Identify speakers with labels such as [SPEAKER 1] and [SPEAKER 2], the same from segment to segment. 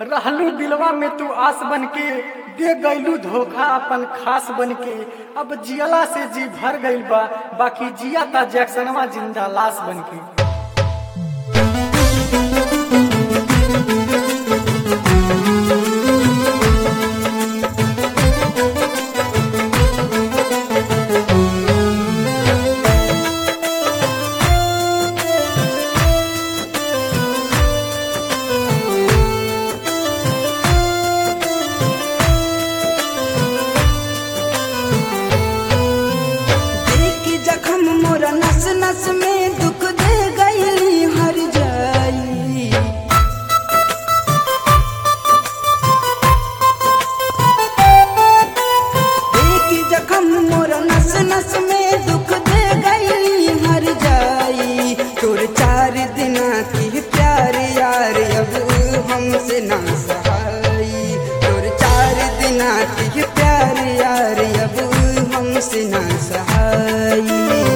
[SPEAKER 1] रहलू दिलवा में तू आस बन के दे गईलू धोखा अपन खास बन के अब जियला से जी भर गईल बा बाकी जिया ता जैक्सनवा जिंदा लाश बन के
[SPEAKER 2] देखी जखम मोरा नस नस में दुख दे गईली हर जाई देखी जखम मोरा नस नस में दुख दे गईली हर जाई तोर चार दिना की प्यार यार अब हमसे ना सहाई तोर चार दिना की प्यार यार अब हमसे ना सहाई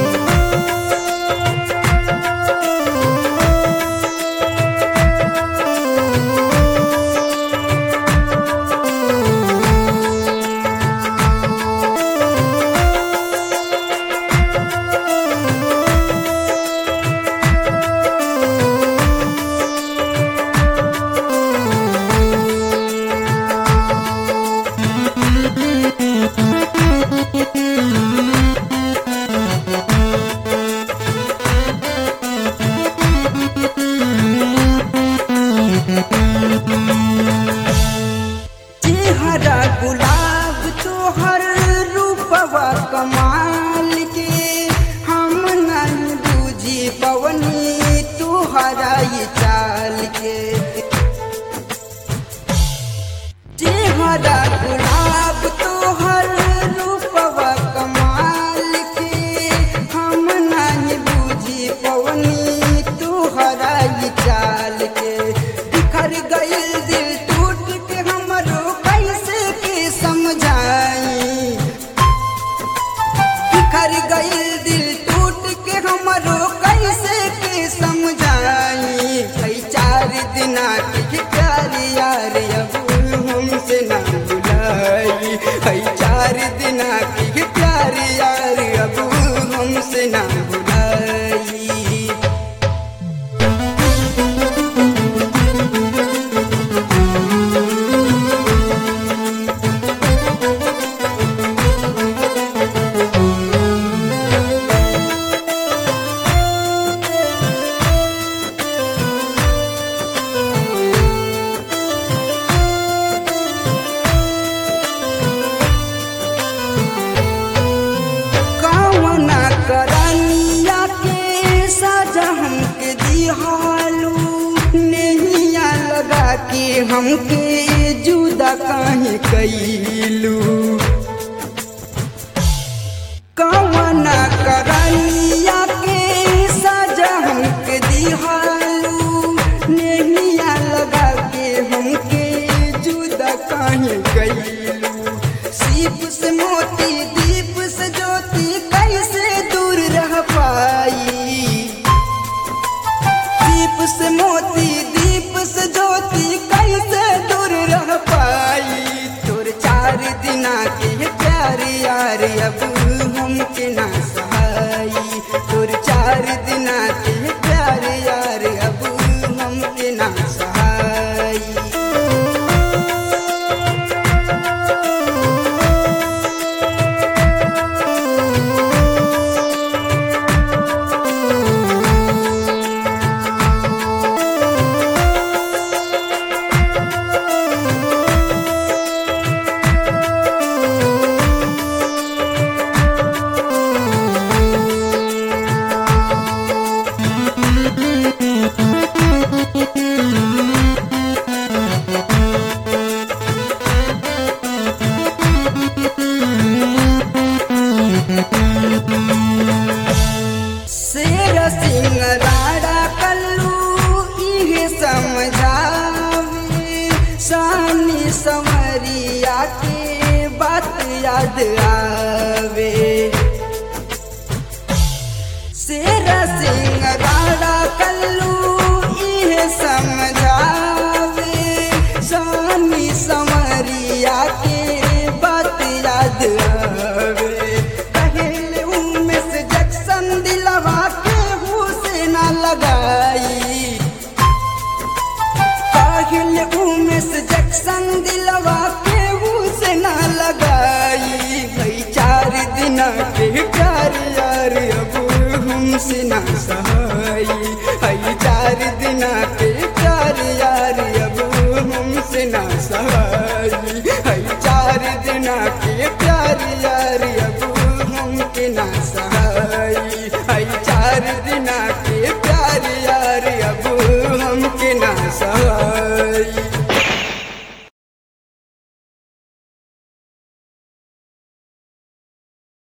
[SPEAKER 2] चेहरा गुलाब तोहर रूपवा कमाल के हम नहीं बूझी पवनी तोहरा ये चाल के चेहरा गुलाब तोहर रूपवा कमाल के हम नहीं बूझी पवनी तोहरा ये चाल के बिखर गइल दिल टूट के हमरो कैसे के समझाई बिखर गइल दिल टूट के हमरो कैसे के समझाई कई चार दिना के प्यार यार अब हमसे ना बुलाई कई चार दिना के प्यार यार अब हमसे ना बुलाई कौना करनिया के सजा हमके दिहालू नैया लगा के हमके जुदा काहे कैलू कौना करनिया के सजा हमके दिहालू नैया लगा के हमके जुदा काहे कैलू सीप से मोती दीप से ज्योति कैसे दूर रह पाई दीप से मोती दीप से ज्योति कैसे दूर रह पाई तोर चार दिना के प्यार यार अब हमके ना सहाई तोर चार दिना के प्यार यार अब हमके ना सहाई शेर सिंह राड़ा कल्लू इहे समझावे सानी समरिया के बात याद आवे शेर सिंह राड़ा कल्लू इहे समझावे सा इंजेक्शन दिलवा केहू से ना लगाई भाई चार दिन के प्यार यार अब हमसे ना सहा